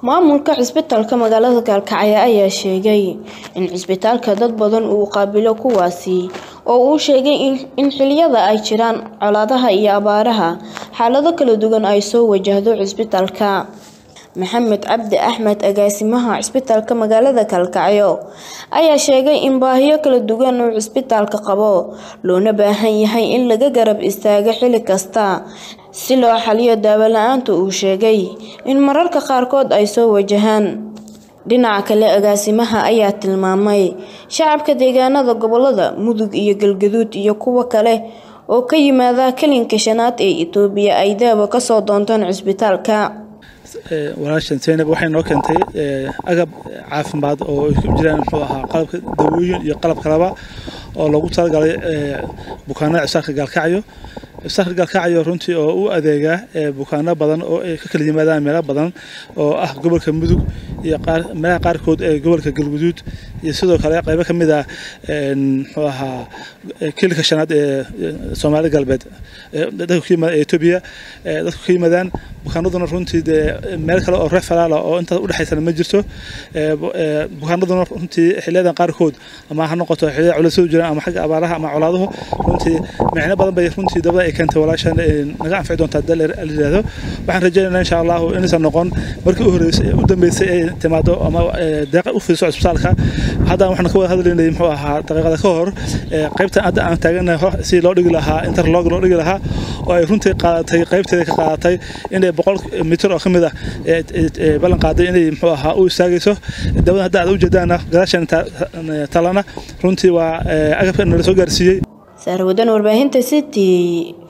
Maamulka cisbitaalka magaalada Galkacyo ayaa sheegay in cisbitaalka dad badan uu qaabilo kuwaasi oo uu sheegay in xilliyada ay jiraan colaadaha iyo abaaraha xaalado kala duwan ay soo wajahdo cisbitaalka. Maxamed Cabdi Axmed agaasimaha cisbitaalka magaalada Galkacyo ayaa sheegay in baahiyo kala duwan uu cisbitaalku qabo loona baahan yahay in laga garab istaago xilli kasta si loo xalliyo daawo la'aanta uu sheegay in mararka qaarkood ay soo wajahaan. Dhinaca kale agaasimaha ayaa tilmaamay shacabka deegaanada gobolada Mudug iyo Galgaduud iyo kuwa kale oo ka yimaada kalinka shanaad ee Itoobiya ay daawo ka soo doontaan cisbitaalka. walaashan Zainab waxay noo keentay agab caafimaad oo ay ku jiraan muxuu ahaa qalabka dawooyin iyo qalab kaleba oo loogu talagalay bukaanada cisbitaalka Galkacyo cisbitaalka Galkacyo runtii oo u adeega bukaano badan oo ay ka kala yimaadaan meelo badan oo ah gobolka Mudug iyo qaar meelaha qaarkood ee gobolka Galgaduud iyo sidoo kale qaybo ka mid ah muxuu ahaa kiilka shanaad ee Soomaali galbeed dadka ka yimaada Itoobiya dadka ka yimaadaan bukaanaduna runtii dee meel kale oo referal oo intaas u dhaxaysana ma jirto bukaanaduna runtii xilliyadan qaarkood ama ha noqoto xilliyada culaysyadu jiraan ama xagga abaaraha ama colaaduhu runtii micno badan bay runtii dawlada ay keentay walaashan naga anfici doontaa dal la yiraahdo waxaan rajaynaynaa insha allahu inaysan noqon markii u horeysay u dambeysay ay timaado ama deeqa u fiirso cisbitaalka hadda waxaan ka wada hadlaynay muxuu ahaa daqiiqada ka hor qaybtan hadda aan taaganahay si loo dhigi lahaa interlog loo dhigi lahaa oo ay runtii qaadatay qaybteeda ka qaadatay inay boqol mitir oo ka mid ah ballan qaaday inay muxuu ahaa u istaagayso dawada hadda aad u jeedaana gadaashan talana runtii waa agabka nala soo gaarsiiyey Saarwadan warbaahinta City